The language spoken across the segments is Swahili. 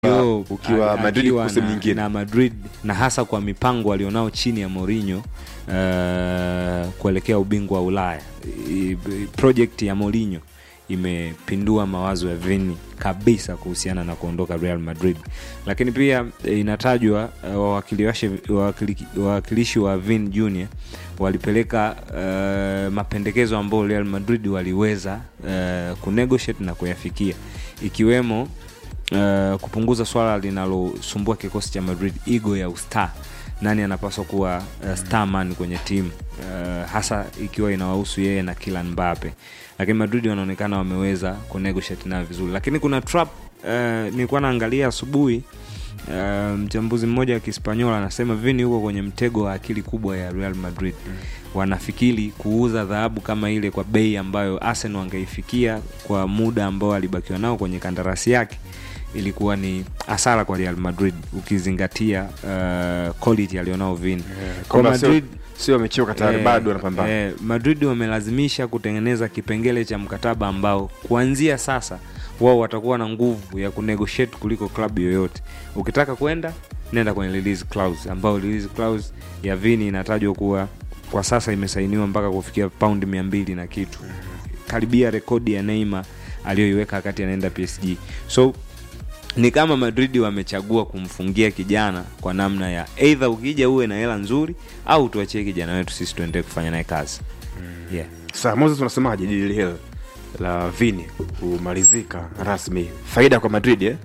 Yo, ukiwa a- Madrid akiwa kwa sehemu na- nyingine. na Madrid na hasa kwa mipango alionao chini ya Mourinho uh, kuelekea ubingwa wa Ulaya. I- i- Project ya Mourinho imepindua mawazo ya Vini kabisa kuhusiana na kuondoka Real Madrid, lakini pia eh, inatajwa eh, wawakilishi wawakili- wawakilishi wa Vin Junior walipeleka uh, mapendekezo ambayo Real Madrid waliweza uh, kunegotiate na kuyafikia ikiwemo uh, kupunguza swala linalosumbua kikosi cha Madrid, igo ya ustar. Nani anapaswa kuwa uh, starman kwenye timu uh, hasa ikiwa inawahusu yeye na Kylian Mbappe, lakini Madrid wanaonekana wameweza kunegotiate nayo vizuri, lakini kuna trap uh, nilikuwa naangalia asubuhi uh, mchambuzi mmoja wa Kispanyola anasema Vini huko kwenye mtego wa akili kubwa ya Real Madrid wanafikiri kuuza dhahabu kama ile kwa bei ambayo Arsenal wangeifikia kwa muda ambao alibakiwa nao kwenye kandarasi yake ilikuwa ni hasara kwa Real Madrid ukizingatia uh, quality alionao Vini kwa kwamba sio- Madrid sio wamechoka tayari eh, bado wanapambana eh, Madrid wamelazimisha kutengeneza kipengele cha mkataba ambao kuanzia sasa wao watakuwa na nguvu ya kunegotiate kuliko klabu yoyote. Ukitaka kwenda nenda kwenye release clause, ambao release clause ya Vini inatajwa kuwa kwa sasa imesainiwa mpaka kufikia paundi mia mbili na kitu, karibia rekodi ya Neymar aliyoiweka wakati anaenda PSG. So ni kama Madrid wamechagua kumfungia kijana kwa namna ya either ukija uwe na hela nzuri au tuachie kijana wetu sisi tuendelee kufanya naye kazi yeah. Sasa Moses, unasemaje dili hili la Vini kumalizika rasmi, faida kwa Madrid eh?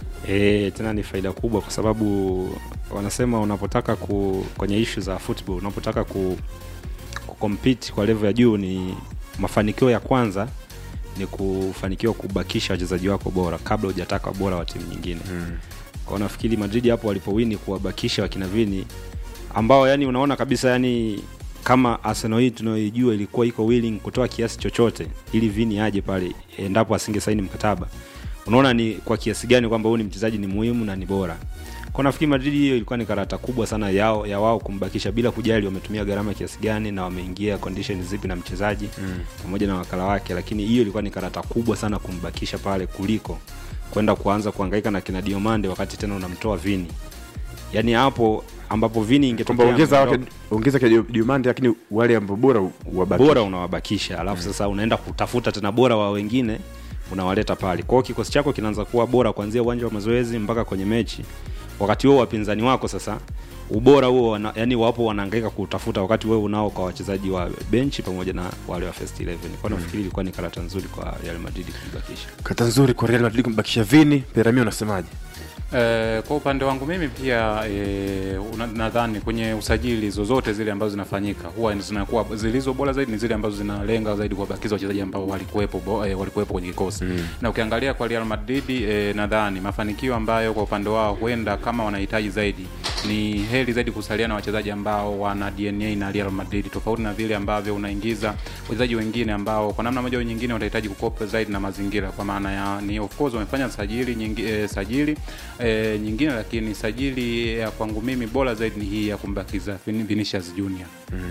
E, tena ni faida kubwa kwa sababu wanasema unapotaka ku, kwenye ishu za football unapotaka ku, kucompete kwa level ya juu ni mafanikio ya kwanza ni kufanikiwa kubakisha wachezaji wako bora kabla hujataka bora wa timu nyingine mm. kwao nafikiri madrid hapo walipowini kuwabakisha wakina vini ambao yani unaona kabisa yani kama arsenal hii tunayoijua ilikuwa iko willing kutoa kiasi chochote ili vini aje pale endapo asingesaini mkataba unaona ni kwa kiasi gani kwamba huyu ni mchezaji ni muhimu na ni bora kwa nafikiri madrid hiyo ilikuwa ni karata kubwa sana yao ya wao kumbakisha bila kujali wametumia gharama kiasi gani na wameingia condition zipi na mchezaji mm. pamoja na wakala wake lakini hiyo ilikuwa ni karata kubwa sana kumbakisha pale kuliko kwenda kuanza kuhangaika na kina diomande wakati tena unamtoa vini yaani hapo ambapo vini kwamba ingetokea ongeza wake ameondoka, ongeza kwa Diomande, lakini wale ambao bora wabaki bora unawabakisha alafu sasa unaenda kutafuta tena bora wa wengine unawaleta pale kwao kikosi chako kinaanza kuwa bora kuanzia uwanja wa mazoezi mpaka kwenye mechi wakati huo wapinzani wako sasa ubora huo wana, yani wapo wanaangaika kutafuta wakati wewe unao kwa wachezaji wa benchi pamoja na wale wa first 11 kwa nafikiri ilikuwa ni karata nzuri kwa Real Madrid kuibakisha kata nzuri kwa Real Madrid kumbakisha Vini. Perami, unasemaje? Eh, kwa upande wangu mimi pia eh, una- nadhani kwenye usajili zozote zile ambazo zinafanyika huwa zinakuwa zilizo bora zaidi ni zile ambazo zinalenga zaidi kuwabakiza wachezaji ambao walikuwepo bo- eh, walikuwepo kwenye kikosi mm. na ukiangalia kwa Real Madrid eh, nadhani mafanikio ambayo kwa upande wao huenda kama wanahitaji zaidi ni heri zaidi kusalia na wachezaji ambao wana DNA na Real Madrid tofauti na vile ambavyo unaingiza wachezaji wengine ambao kwa namna moja au nyingine watahitaji kukopa zaidi na mazingira kwa maana ya ni of course wamefanya sajili nyingi, eh, sajili eh, nyingine lakini sajili ya kwangu mimi bora zaidi ni hii ya kumbakiza Vin- Vinicius Junior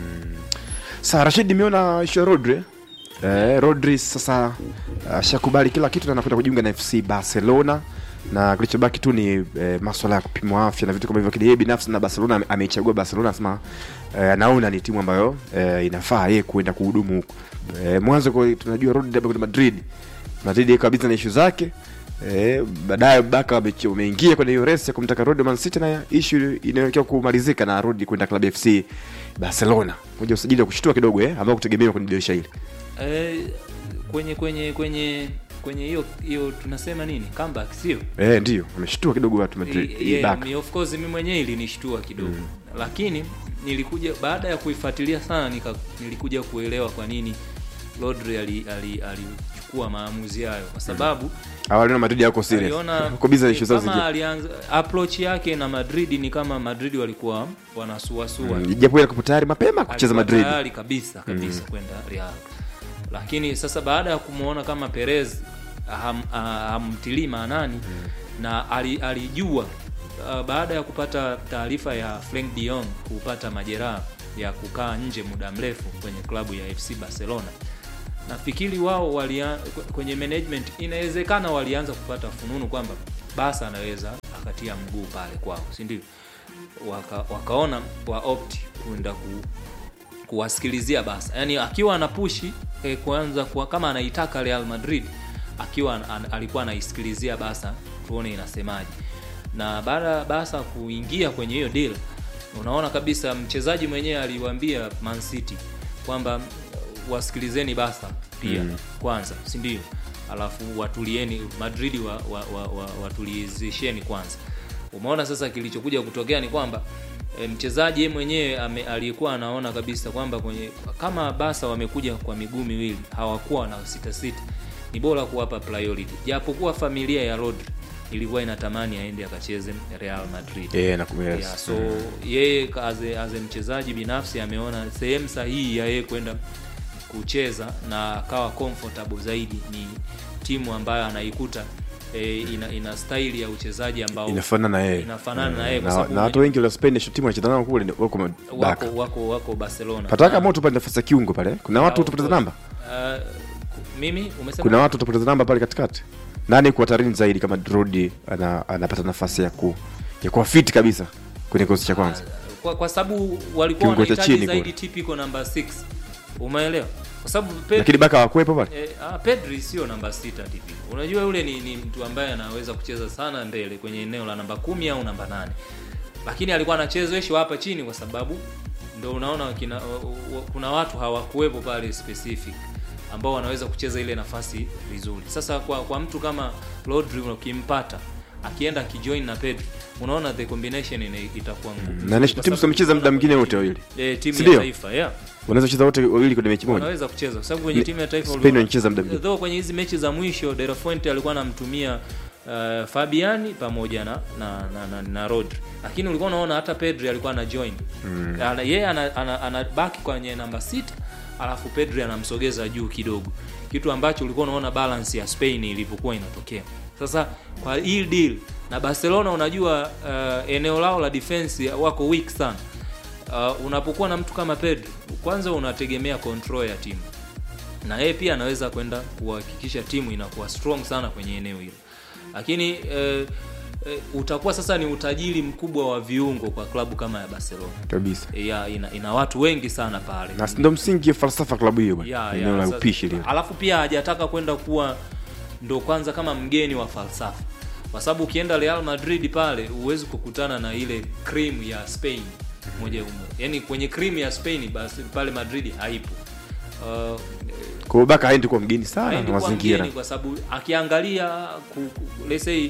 Sasa Rashid, nimeona ishu ya Rodri eh, Rodri sasa ashakubali kila kitu na anakwenda kujiunga na FC Barcelona na kilichobaki tu ni eh, maswala ya kupimwa afya na vitu kama hivyo, lakini yeye binafsi na Barcelona ame- ameichagua Barcelona, anasema eh, anaona ni timu ambayo eh, inafaa yeye kuenda kuhudumu huko. Eh, mwanzo kwa tunajua Rodri labda kwenda Madrid, Madrid iko kabisa na ishu zake Eh, baadaye Baka wame- wameingia kwenye hiyo race ya kumtaka Rodri Man City na issue inaelekea kumalizika na Rodri kwenda klabu ya FC Barcelona. Moja usajili wa kushtua kidogo eh, ambao kutegemewa kwenye dirisha hili. eh, kwenye kwenye kwenye kwenye hiyo hiyo tunasema nini comeback sio Eh, ndio ameshtua kidogo watu Madrid. I- yeah, Baka. mi- of course mimi mwenyewe ilinishtua kidogo lakini nilikuja baada ya kuifuatilia sana nika, nilikuja kuelewa kwa nini Rodri alichukua ali, alichukua maamuzi hayo kwa sababu Awali na Madrid yako serious. aliona Uko busy na issue zao kama zingine. alianza approach yake na Madrid ni kama Madrid walikuwa wanasuasua Mm, Japo yeye alikuwa tayari mapema kucheza Alikuwa Madrid. tayari kabisa kabisa kwenda Real, lakini sasa baada ya kumwona kama Perez ham, ah, hamtilii maanani na ali- alijua ah, baada ya kupata taarifa ya Frank de Jong kupata majeraha ya kukaa nje muda mrefu kwenye klabu ya FC Barcelona nafikiri wao walia, kwenye management inawezekana walianza kupata fununu kwamba basa anaweza akatia mguu pale kwao si ndio waka, wakaona wa opt kwenda ku, kuwasikilizia basa yaani akiwa anapushi eh, kwanza kwa, kama anaitaka real madrid akiwa an, an, alikuwa anaisikilizia basa tuone inasemaje na baada ya basa kuingia kwenye hiyo deal unaona kabisa mchezaji mwenyewe aliwaambia man city kwamba uh, wasikilizeni basa pia mm. kwanza si ndio alafu watulieni madrid wa, wa, wa, wa, watulizisheni kwanza umeona sasa kilichokuja kutokea ni kwamba e, mchezaji yeye mwenyewe ame- aliyekuwa anaona kabisa kwamba kwenye kama basa wamekuja kwa miguu miwili hawakuwa na sita sita ni bora kuwapa priority japokuwa familia ya Rodri ilikuwa inatamani aende akacheze Real Madrid yeah, na, yes. yeah, so yeye as a, as a mchezaji binafsi ameona sehemu sahihi ya yeye kwenda kucheza na akawa comfortable zaidi ni timu ambayo anaikuta e, ina, ina staili ya uchezaji ambao inafanana na yeye inafanana na yeye kwa na, sababu na watu wengi wa Spain ndio timu wanacheza nao kule wako baka wako wako wako Barcelona pataka Na- moto pale nafasi ya kiungo pale kuna watu of utapoteza course. namba Uh, mimi umesema kuna watu utapoteza namba pale katikati nani kwa hatarini zaidi kama Rodi ana, anapata nafasi ya ku ya kuwa fit kabisa kwenye kikosi cha kwanza kwa, kwa sababu walikuwa Kiungo cha wanahitaji chini zaidi kule. typical number 6 umeelewa kwa sababu Pedri, lakini baka hawakuwepo pale eh, ah, Pedri sio namba sita typical unajua yule ni, ni mtu ambaye anaweza kucheza sana mbele kwenye eneo la namba kumi au namba nane lakini alikuwa anachezeshwa hapa chini kwa sababu ndo unaona kina, wa- wa- kuna watu hawakuwepo pale specific ambao wanaweza kucheza ile nafasi vizuri sasa kwa, kwa mtu kama Rodri ukimpata akienda akijoin na Pedri unaona the combination ina, itakuwa ngumu na national Kwa teams sababu wamecheza muda mwingine wote kwenye- wawili eh, timu Si ya ndio? taifa yeah wanaweza kucheza wote wawili kwenye mechi moja wanaweza kucheza kwa sababu kwenye Ni- timu ya taifa Spain uliona- wanacheza muda mwingine. though kwenye hizi mechi za mwisho De La Fuente alikuwa anamtumia uh, Fabiani pamoja na na, na, na, na Rodri lakini ulikuwa unaona hata Pedri alikuwa ana join mm. ana, yeye anabaki ana, ana, anabaki kwenye namba sita alafu Pedri anamsogeza juu kidogo kitu ambacho ulikuwa unaona balance ya Spain ilipokuwa inatokea sasa kwa hii deal na Barcelona unajua uh, eneo lao la defense wako weak sana uh, unapokuwa na mtu kama Pedri kwanza unategemea control ya timu na yeye pia anaweza kwenda kuhakikisha timu inakuwa strong sana kwenye eneo hilo lakini eh, eh, utakuwa sasa ni utajiri mkubwa wa viungo kwa klabu kama ya Barcelona kabisa ya, ina, ina watu wengi sana pale na ndo msingi ya falsafa klabu hiyo Ya, bwana ya, eneo la sasa- upishi lile alafu pia hajataka kwenda kuwa ndo kwanza kama mgeni wa falsafa kwa sababu ukienda Real Madrid pale huwezi kukutana na ile cream ya Spain moja umo yani kwenye cream ya Spain basi pale Madrid haipo uh, kwa hiyo baka haendi kuwa mgeni sana haendi na kuwa mazingira mgeni kwa sababu akiangalia ku, ku, let's say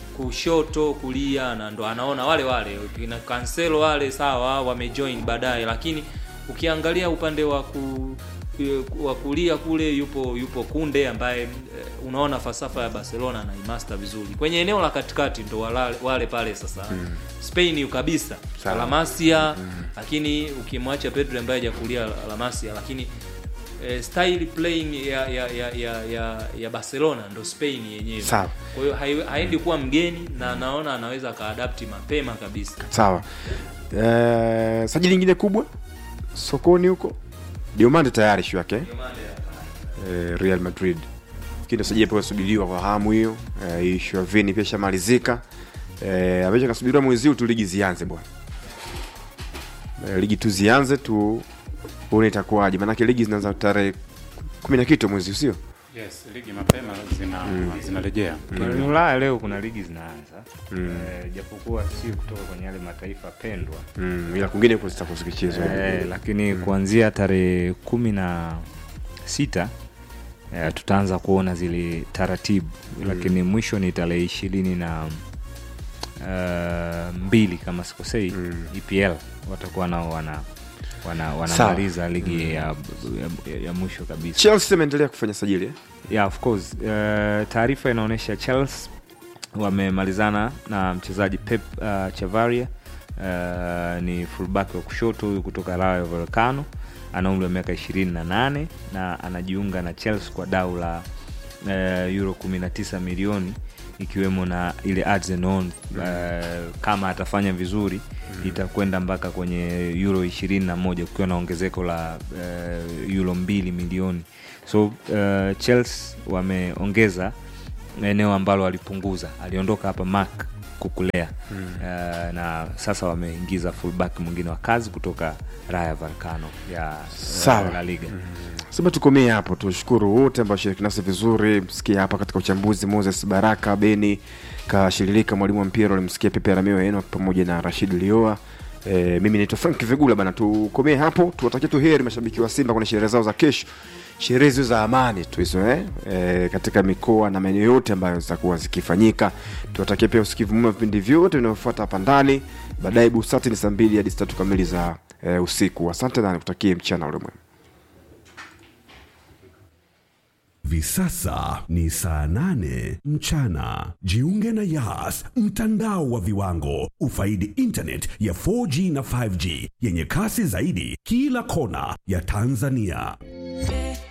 kushoto kulia na ndo anaona wale wale kina Cancelo wale sawa wamejoin baadaye lakini ukiangalia upande wa ku wa kulia kule yupo yupo Kunde ambaye eh, unaona falsafa ya Barcelona anaimaster vizuri kwenye eneo la katikati ndo wale, wale pale sasa mm. Spain kabisa Sawa. La Masia mm. lakini ukimwacha Pedri ambaye hajakulia La Masia lakini eh, style playing ya ya, ya, ya, ya ya Barcelona ndo Spain yenyewe. Sawa. Kwa hiyo hai- haendi kuwa mgeni na naona anaweza akaadapti mapema kabisa. sawa eh, sajili nyingine kubwa sokoni huko diomande tayari shu yake eh, real madrid lakini ndo sajili pia subiriwa kwa hamu hiyo eh, ishu ya vini pia ishamalizika eh, ambacho kasubiriwa mwezi huu tu ligi zianze bwana eh, ligi tu zianze tu uone itakuwaje maanake ligi zinaanza tarehe kumi na kitu mwezi usio yes ligi mapema zina zinarejea Barani Ulaya leo kuna ligi zinaanza eh, japokuwa si kutoka kwenye yale mataifa pendwa mm, ila kwingine huko zitakuwa zikichezwa eh, lakini kuanzia tarehe kumi na sita eh, tutaanza kuona zile taratibu lakini mwisho ni tarehe ishirini na uh, mbili kama sikosei Mm. EPL watakuwa nao wana wana wanamaliza ligi ya, ya, ya mwisho kabisa chelsea ameendelea kufanya sajili eh? yeah, of course uh, taarifa inaonyesha chelsea wamemalizana na mchezaji pep uh, chavaria uh, ni fullback wa kushoto huyu kutoka rayo volcano ana umri wa miaka 28 na anajiunga na chelsea kwa dau la uh, euro 19 milioni ikiwemo na ile ads and on uh, kama atafanya vizuri itakwenda mpaka kwenye euro 21 kukiwa na ongezeko la uh, euro 2 milioni so uh, chelsea wameongeza eneo ambalo alipunguza aliondoka hapa Mark kukulea mm. uh, na sasa wameingiza fullback mwingine wa kazi kutoka Rayo Vallecano ya Sawa. uh, La Liga sema tukomee hapo tushukuru wote ambao shiriki nasi vizuri msikia hapa katika uchambuzi moses baraka beni kashiririka mwalimu wa mpira ulimsikia pepe ramio eno pamoja na rashid lioa E, mimi naitwa frank vigula bana tukomee hapo tuwatakie tu heri mashabiki wa simba kwenye sherehe zao za kesho sherehe hizo za amani tu hizo eh? e, katika mikoa na maeneo yote ambayo zitakuwa zikifanyika tuwatakie pia usikivu mwema vipindi vyote vinavyofuata hapa ndani baadaye busati ni saa mbili hadi saa tatu kamili za e, usiku asante na nikutakie mchana ule mwema Hivi sasa ni saa nane mchana. Jiunge na Yas, mtandao wa viwango. Ufaidi internet ya 4G na 5G yenye kasi zaidi kila kona ya Tanzania.